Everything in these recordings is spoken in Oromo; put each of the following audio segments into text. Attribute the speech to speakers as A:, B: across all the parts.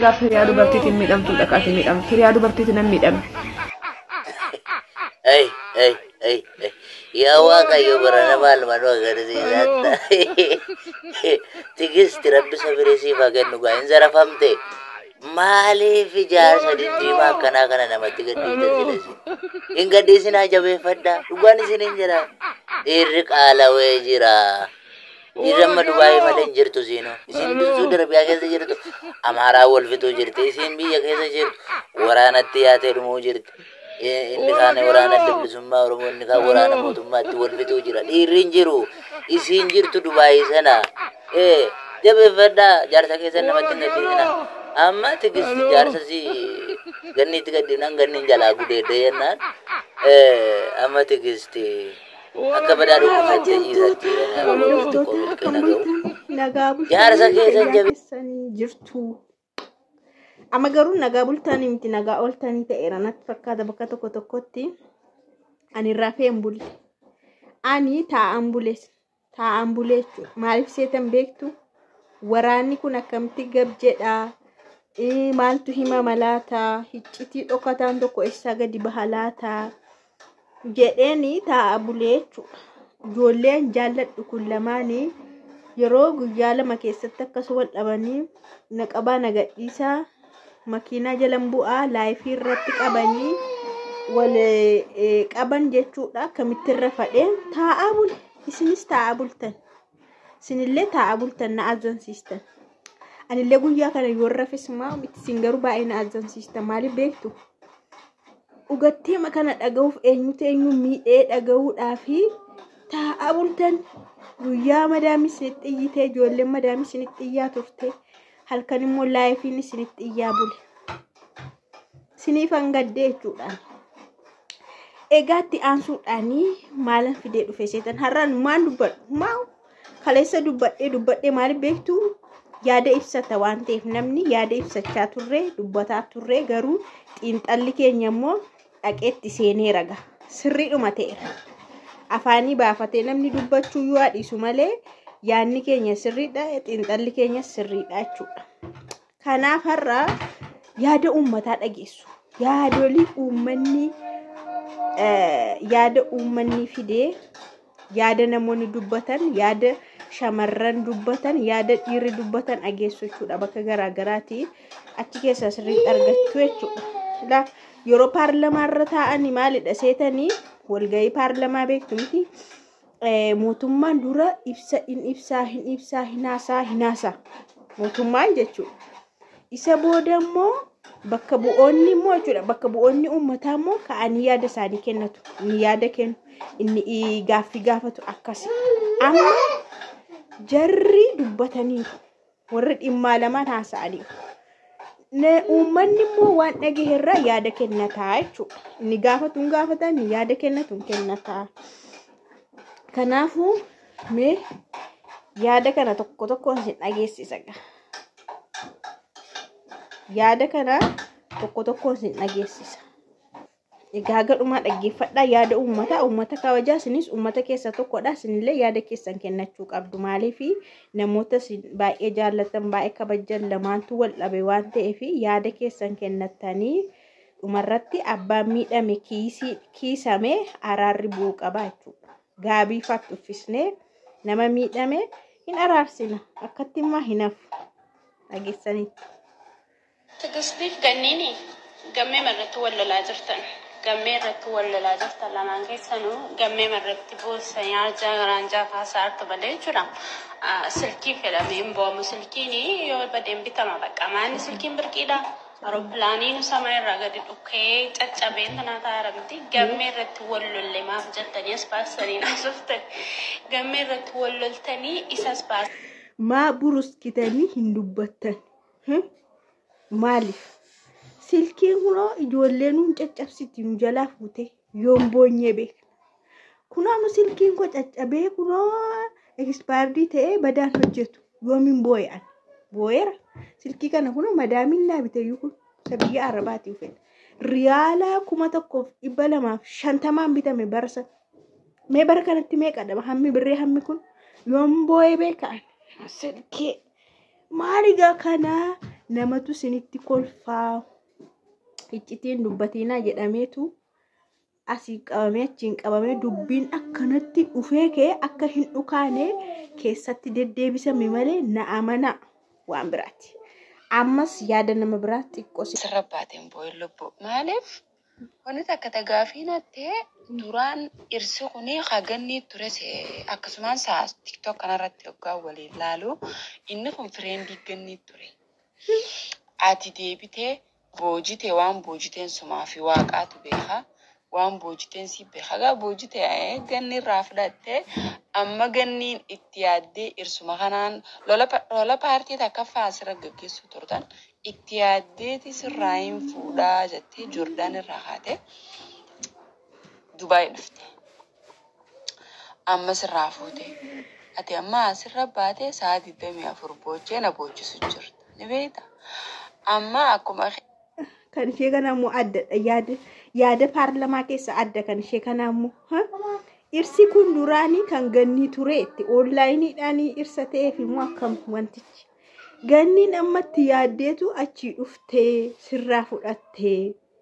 A: gaafa hiriyaa dubartiitiin miidhamtu dhaqaati miidhamtu hiriyaa dubartiitiin nan miidhame.
B: Ay, ay, ay, ay. Yaa Waaqayyo barana maal manuu agarsiisatta. Tigisti rabbi sabirii siif haa kennu gaa hin zarafamte. Maaliif ijaarsa diddiimaa akkanaa kana namatti gadhiisan jedhasi? Hin gadhiisinaa jabeeffadhaa. Dhugaan isin hin jira. Dhiirri qaalawee jira. Dhiirri amma Dubaayii malee hin jirtu siinoo. Isin dursuu darbiyaa keessa jirtu. Amaaraa wal fixuu jirti. Isin biyya keessa jirtu. Waraanatti yaatee dhumuu jirti. inni kaan waraana bilisummaa oromoo inni kaan waraana mootummaatti wal fixuu jira dhiirri hin jiru isiin jirtu dubaayii sana ee jabeeffadhaa jaarsa keessan namatti hin gadhiisina amma tigisti jaarsa si ganniitti gadhiisnan ganniin jalaa gudeedde jennaan amma tigisti akka badaa dhukkubsattee ciisatti walitti qoomilkee naga'u jaarsa keessan jabe
C: jabeessanii jirtu. Amma garuu nagaa bultanii miti nagaa ooltanii ta'eera natti fakkaata bakka tokko tokkotti ani rafee hin bulle. Ani taa'an bule taa'an bule jechuudha. Maaliif seetan beektu waraanni kun akkamitti gab jedhaa maaltu himama laataa hiccitii dhokataan tokko eessaa gadi baha laataa jedheeni taa'a bulee jechuudha. Ijoolleen jaalladhu kun lamaanii yeroo guyyaa lama keessatti akkas wal dhabanii na qabaa na gadhiisaa makiinaa jalan bu'aa laayifii irratti qabanii wal qaban jechuudha akkamitti irra fadhee taa'aa bule isinis taa'aa bultan isinillee taa'aa bultan na azzansiistan anillee guyyaa kana yoo rafes maa miti isin garuu baay'ee na azzansiistan maaliif beektu dhugatteema kana dhaga'uuf eenyutu eenyu miidhee dhaga'uudhaa fi taa'aa bultan guyyaa madaamii isinitti iyyitee ijoolleen madaamii isinitti iyyaa turte. halkan immoo laayifiin isinitti iyyaa bule. Isiniif hangaddee jechuudhaan. Egaa itti aansuudhaanii maalan fidee dhufe seetan har'aan maan dubbadhu maa kaleessa dubbadhee dubbadhee maaliif beektu yaada ibsata waan ta'eef namni yaada ibsachaa turre dubbataa turre garuu xiinxalli keenya immoo dhaqeetti seenee raga sirriidhuma ta'eera. Afaanii baafatee namni dubbachuu yoo dhiisu malee yaadni keenya sirriidha xiinxalli keenya sirriidha jechuudha. Kanaaf har'a yaada uummataa dhageessu. Yaadolii uummanni yaada uummanni fidee yaada namoonni dubbatan yaada shamarran dubbatan yaada dhiirri dubbatan dhageessu jechuudha bakka garaagaraati achi keessa sirriitti argachuu jechuudha. Yeroo paarlamaa irra taa'anii maalidha seetanii walgahii paarlamaa beektu miti. mootummaan dura ibsa hin ibsaa hin ibsaa hin haasaa hin haasaa mootummaan jechuudha. Isa booda immoo bakka bu'oonni immoo jechuudha bakka bu'oonni uummataa immoo ka'anii yaada isaanii kennatu inni yaada kennu inni gaaffii gaafatu akkasi. Amma jarri dubbataniiru warri dhimmaa lamaan haasa'aniiru. Uummanni immoo waan dhagaherraa yaada kennataa jechuudha. Inni gaafatu hin gaafata inni yaada kennatu hin kennataa. Kanaafuu mee yaada kana tokko tokkoon isin dhageessisa. Yaada kana tokko tokkoon isin dhageessisa. Egaa gadhumaa dhaggeeffadhaa yaada uummataa uummata kabajaa isinis uummata keessa tokkodha isinillee yaada keessan kennachuu qabdu maaliif namoota baay'ee jaallatan baay'ee kabajan lamaantu wal dhabe waan ta'eef yaada keessan kennattanii dhumarratti abbaan miidhame kiisame araarri bu'uu qaba jechuudha. gaabii faatti uffisnee nama miidhame hin araarsina akkatti immoo hin hafu dhageessaniitti.
D: Tigistiif ganniini gammee irratti wal lolaa jirtan. Gammee irratti wal lolaa jirtan lamaan keessanuu gammee irratti boossa nyaajaa garaanjaa kaasaa harka balee jechuudha. Silkii fedhamee hin boomu silkiin yoo badeen bitama bakka maanni silkiin birqiidha. Aeropilaaniin sama irraa gadi dhukkee caccabee tanaa taa'aa miti. Gammee irratti wal lolle maaf jettanii as baasanii naasoftan. Gammee irratti wal loltanii isas baasan.
C: Maa buruskitanii hin dubbattan. Maaliif? Silkiin kunoo ijoollee nuun caccabsiti nu jalaa fuute yoon boonyee beekna. Kunoo nu silkiin koo caccabee kunoo ekspaardii ta'ee badaan hojjetu yoomiin booya'an. Booyeera. Silkii kana kunoo madaamiin naa bitayyuu kun isa biyya Arabaatiif fedha. Riyaalaa kuma tokkoof dhibba lamaaf shantamaan bitame barsa. Mee bara kanatti meeqa dhaba hammi birree hammi kun yoon booyee beekan silkii maaligaa kanaa namatu isinitti kolfaa iccitiin dubbatiinaa jedhameetu asii qabamee achiin qabamee dubbiin akkanatti dhufee kee akka hin dhukaane keessatti deddeebisame malee na amana waan biraati. Ammas yaada nama biraa xiqqoo si
E: Sirra baateen boo'in lubbu. Maaliif wanti takka tagaafii nattee duraan dhirsi kuni hagannii ture akkasumaan saa tiktok kanarratti yoggaa waliin laalu inni kun fireendii gannii ture. Ati deebitee boojitee waan boojiteen sumaa fi waaqaatu beeka. Waan boojiteen si beeka. Gaa boojitee ganni irraa fudhattee amma ganniin itti yaaddee dhirsuma kanaan lola pa- lola paartii takka faasira gaggeessu turtan itti yaaddeeti sirraa hin fuudhaa jettee Joordaan irraa kaatee Dubaay dhufte. Amma sirraa fuute. Ati amma asirra baatee sa'a 24 boochee na boochisu jirta. Ni beektaa? Amma akkuma
C: kan ishee kana immoo addadha yaada yaada paarlamaa keessa adda kan ishee kana immoo ha? dhirsi kun duraanii kan gannii tureetti oonlaayiniidhaan dhirsa ta'eef immoo akkam wantichi ganniin ammatti yaaddeetu achii dhuftee sirraa fudhattee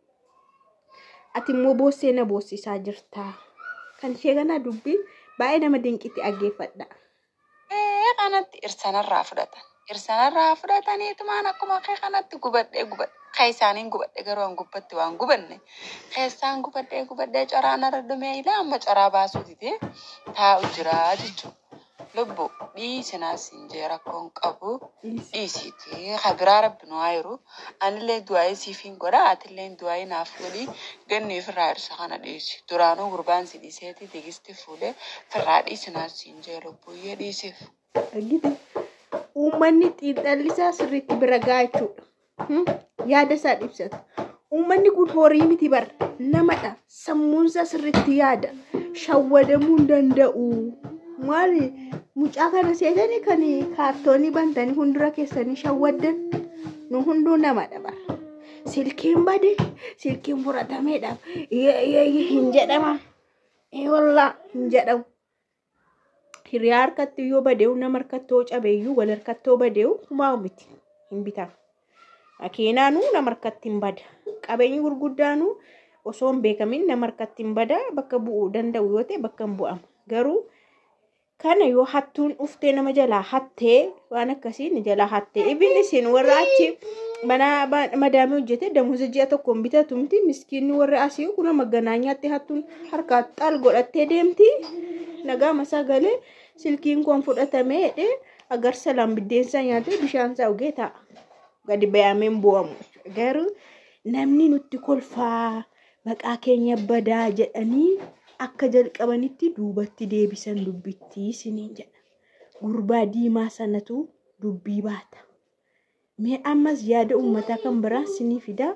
C: ati immoo boossee na boossisaa jirta kan ishee kana dubbii baay'ee nama dinqitti dhaggeeffadha.
E: Ee, kanatti irsanarraa fudhatan. Irsanarraa fudhataniitumaan akkuma kee kanatti gubadhee gubadhe. Kan isaaniin gubadhe garuu an gubbatti waan gubanne. Keessaan gubadhee gubadhee coraan irra dhumee ilaa amma coraa baasuu didee taa'u jira jechuudha. Lubbu dhiisinaas hin jee rakkoon qabu dhiisiiti. Habiraa rabbi nu haa jiru. Anillee du'aayii siif hin godha. Atillee du'aayii naaf godhi. Ganni ofirraa irsa kana dhiisi. Duraanuu gurbaan si dhiiseeti tigisti fuudhee firraa dhiisinaas hin jee lubbuyyee dhiisiif.
C: Argite uummanni xiinxallisaa sirriitti bira gahaa jechuudha. Hmm? Yaada isaa ibsata. Uummanni kun horii miti bar namadha. Sammuunsaa sirriitti yaada. Shawwadamuu hin danda'u. Maali mucaa kana seetanii kan kaartoonii bantanii hundura keessanii shawwaddan nu hunduu namadha bara. Silkiin bade silkiin fudhatameedha. Hin jedhama. Wallaa hin jedhamu. hiriyaa harkatti yoo badeewu nama harkattoo cabeeyyuu wal harkattoo badeewu humaa miti hin bitamu. Makiinaanuu nama harkatti hin bada. Qabeenyi gurguddaanuu osoo hin beekamin nama harkatti hin bada bakka bu'uu danda'u yoo ta'e bakka hin bu'amu. Garuu kana yoo hattuun dhuftee nama jalaa hattee waan akkasii ni jalaa hattee ibin isin warra achi mana madaamii hojjete damuusa ji'a tokkoon bitatu miti miskiinni warra asii kuna maganaanyaatti hattuun harkaa xaal godhattee deemti. nagaa masaa galee silkiin kun fudhatamee hidhee agarsa lam biddeensaa nyaatee bishaan isaa dhugee taa'a. Gadi bayameen bu'amu. Garuu namni nutti kolfaa maqaa keenya badaa jedhanii akka jalqabanitti duubatti deebisan dubbittii isiniin jedha. Gurbaa diimaa sanatu dubbii baata. Mee ammas yaada uummataa kan biraa isinii fidaa?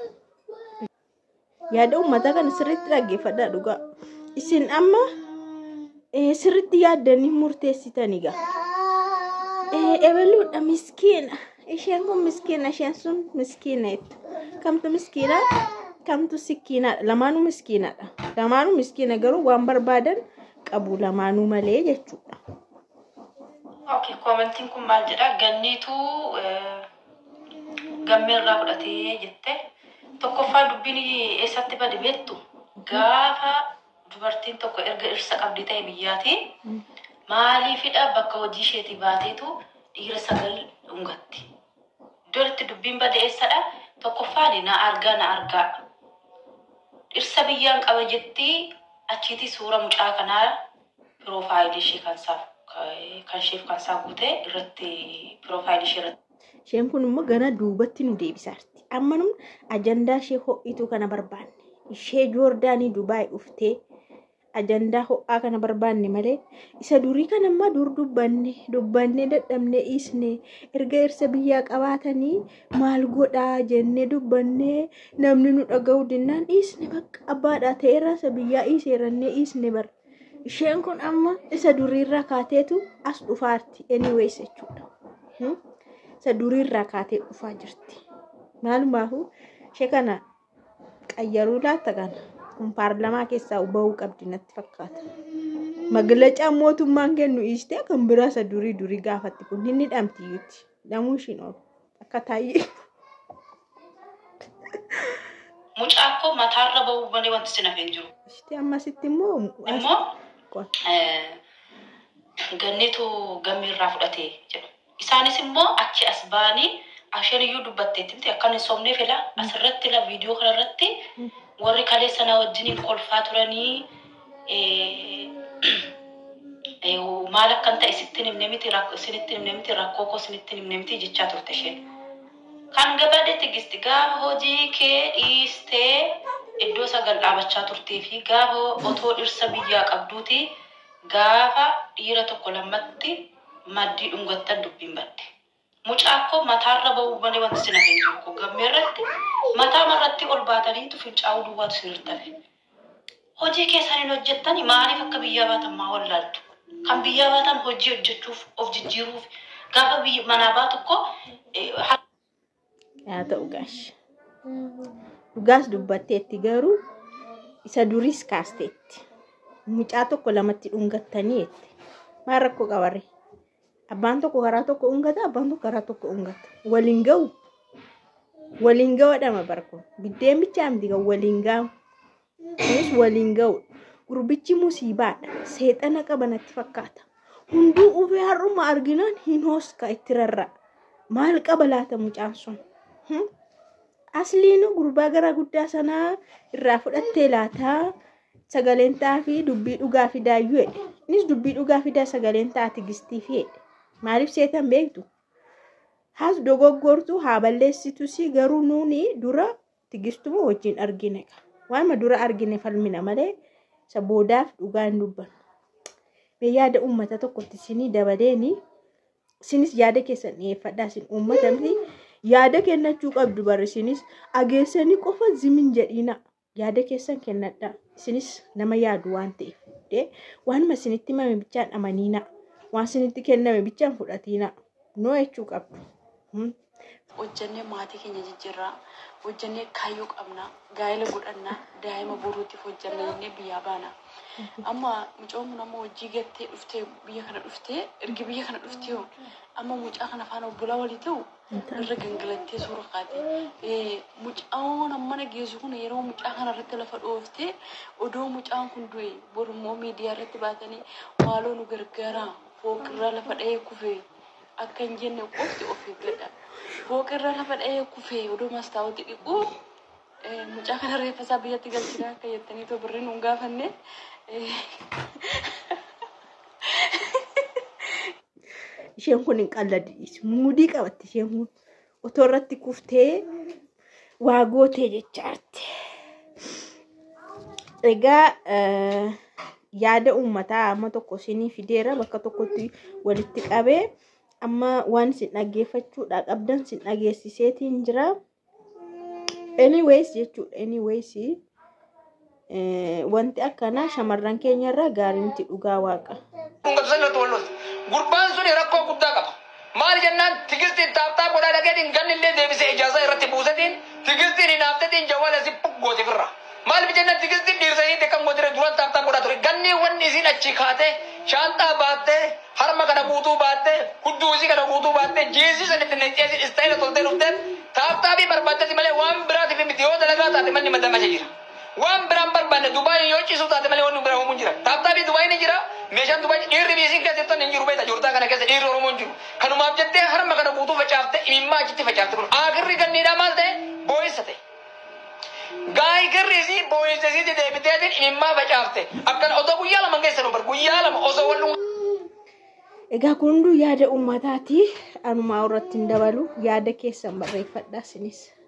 C: Yaada uummataa kana sirriitti dhaggeeffadhaa dhugaa. Isin amma Eh, sirriitti yaaddanii murteessitan egaa. Eh, ebaluudha miskiina. Isheen kun miskiina, isheen sun miskiina jettu. Kamtu miskiina? Kamtu sikkiinaadha. Lamaanuu miskiinadha. Lamaanuu miskiina garuu waan barbaadan qabu lamaanuu malee jechuudha.
D: Okay, koomentiin kun maal jedha? Ganniitu gammee irraa fudhatee jette. Tokkoffaa dubbiin eessatti bade beektu gaafa dubartiin tokko erga dhirsa qabdi ta'e biyyaatiin maaliifidha bakka hojii isheetii baateetu dhiira sagal dhungatti. Iddoo itti dubbiin bade eessadha? Tokkoffaan na argaa na argaa. Dhirsa biyyaan qaba jettii achiiti suura mucaa kanaa piroofaayilii ishee kan isaaf kan isheef kan isaa guute irratti piroofaayilii ishee irratti.
C: Isheen kun immoo gara duubatti nu deebisaarti. Amma nu ajandaa ishee ho'ituu kana barbaanne. Ishee Joordaanii Dubaay dhuftee ajandaa ho'aa kana barbaanne malee isa durii kana ammaa dur dubbanne dubbanne dadhabne dhiisne erga dhirsa biyyaa qabaatanii maal godhaa jennee dubbanne namni nu dhaga'u dinnaan dhiisne bakka abbaadhaa ta'eerra isa biyyaa dhiiseerannee dhiisne bara. Isheen kun amma isa duriirraa kaateetu as dhufaarti anyways jechuudha. Hmm? Isa duriirraa kaatee dhufaa jirti. Maalumaafuu ishee kana qayyaruu laatta kana kun paarlamaa keessaa bahuu qabdi natti fakkaata. Maglacaan mootummaan kennu dhiistee kan biraa isa durii durii gaafatti kun hin hidhamti iyyuuti. Hidhamuu ishiin oolu. akka taa'ee.
F: Mucaa koo mataarra ba'uu malee wanti sin hafee hin jiru.
C: Ishee ammasitti immoo
F: Immoo
C: Qoon.
F: eh, ganneetu gammii irraa fudhatee jedhu. Isaanis immoo achi as ba'anii asheen iyyuu dubbatteetti miti akka hin sobneef ila asirratti ila viidiyoo kanarratti warri kalee sana wajjiniin kolfaa turanii eh, eh, maal akkan ta'e sittin himne miti rak- isinitti himne miti rakkoo koo isinitti himne miti jechaa turte isheen. Kan gabaadhe tigisti gaafa hojii kee dhiistee iddoo sagal dhaabachaa turtee fi gaafa otoo dhirsa biyyaa qabduuti gaafa dhiira tokko lammatti maddii dhungattan dubbiin badde. Mucaa koo mataarra ba'uu malee wanti sin hafee jiru koo gammee irratti mataa marratti ol baataniitu fincaa'uu duwwaatu sin hirtafe. Hojii keessaniin hojjettani maaliif akka biyyaa baatan maa wallaaltu? Kan biyyaa baatan hojii hojjechuuf of jijjiiruuf gaafa biyya manaa baatu koo eh,
C: haa ta'u gaashi. Dhugaas dubbatteetti garuu isa duris kaasteetti. Mucaa tokko lamatti dhungattanii jette. Maal rakkoo qabarre? Abbaan tokko karaa tokko dhungata, abbaan tokko karaa tokko dhungata. Waliin ga'u. Waliin ga'uudhama barko. Biddeen bichaa miti kan waliin ga'u. Kunis waliin ga'u. Gurbichi musiibaadha. Seexana qaba natti fakkaata. Hunduu ufee har'uma arginaan hin hooska itti rarra'a. Maal qaba laata mucaan sun? Hmm? Asliin gurbaa gara guddaa sanaa irraa fudhattee laataa sagaleen ta'aa fi dubbii dhugaa fidaayyuu jedhe. Innis dubbii dhugaa fidaa sagaleen ta'aa tigistiif jedhe. Maaliif seetan beektu? Haas dogoggortu haa balleessitu si garuu nuuni dura tigistuma wajjin argine. Waanuma dura argine falmina malee isa boodaaf dhugaa hin dubbannu. Mee yaada uummata tokkotti isinii dabaleeni isinis yaada keessan dhiyeeffadhaa isin uummata miti yaada kennachuu qabdu barri isinis ageessanii qofa zimin jedhina yaada keessan kennadhaa isinis nama yaadu waan ta'eef dee waanuma isinitti himame bichaan amaniina waan isinitti kenname bichaan fudhatiina noo jechuu qabdu. Hmm.
E: hojjannee maatii keenya jijjiirraa hojjannee kaayyoo qabna gaa'ela godhannaa daa'ima boruutiif hojjanna jennee biyyaa baana amma mucaan kun amma hojii gattee dhuftee biyya kana dhuftee ergi biyya kana dhuftee hoo amma mucaa kana faana obbolaa walii ta'u irra gangalattee suura kaate mucaan ammana geessu kun yeroo mucaa kana irratti lafa dhooftee odoo mucaan kun du'e borummoo miidiyaa irratti baatanii maaloo nu gargaaraa fooqirraa lafa dha'ee kufee akka hin jenne qofti of eeggadha. Fooqirra lafa dha'ee kufee oduu mastaawoti dhiquu mucaa kana reeffa isaa biyyatti galchina akka jettanii too birriin hin gaafanne.
C: Isheen kun hin qalladis muudii qabatti isheen kun otoo irratti kuftee waa gootee jechaatti. Egaa eh, yaada uummataa amma tokko isinii fideera bakka tokkotti walitti qabee amma waan isin dhaggeeffachuudha qabdan isin dhageessiseetiin jira. Anyways jechuudha anyways eh, wanti akkanaa shamarran keenya irraa gaarii miti dhugaa waaqa.
G: Dhungabsanii irratti wallooti. Gurbaan sun rakkoo guddaa qaba. Maal jennaan tigistiin taaptaa godhaa dhageetiin ganni illee deebisee ijaasaa irratti buusatiin tigistiin hin haaftetiin jawwaala si goote firra. Maal jennaan tigistiin dhiirsanii teekkan gootire duran taaptaa godhaa ture. Ganni wanni isiin achi kaatee shaanxaa baattee harma kana guutuu baattee hudduu isii kana guutuu baattee jeesii sanitti neceesii istaayila toltee dhufteen taaptaa fi barbaaddetti malee waan biraatiif miti yoo dalagaa taate manni maddamasha jira. Waan biraan barbaanne Dubaay yoo ciisu taate malee wanni biraa homuun jira. Taaptaa fi Dubaay ni jira. Meeshaan Dubaay dhiirri biisiin keessa jirtan hin jiru beekta. Joortaa kana keessa dhiirri Oromoo hin jiru. Kanumaaf jettee harma kana guutuu facaafte imimmaa achitti facaafte kun akirri ganniidhaa maal ta'e boo'issa ta'e. Gaayikirri isii boo'issa isii deebiteetiin imimmaa facaafte. Akkana otoo guyyaa lama keessa nu bar guyyaa lama osoo wal dhungu.
C: Egaa kun hunduu yaada uummataati. Anumaa irratti hin dabalu yaada keessan barreeffadhaa isinis.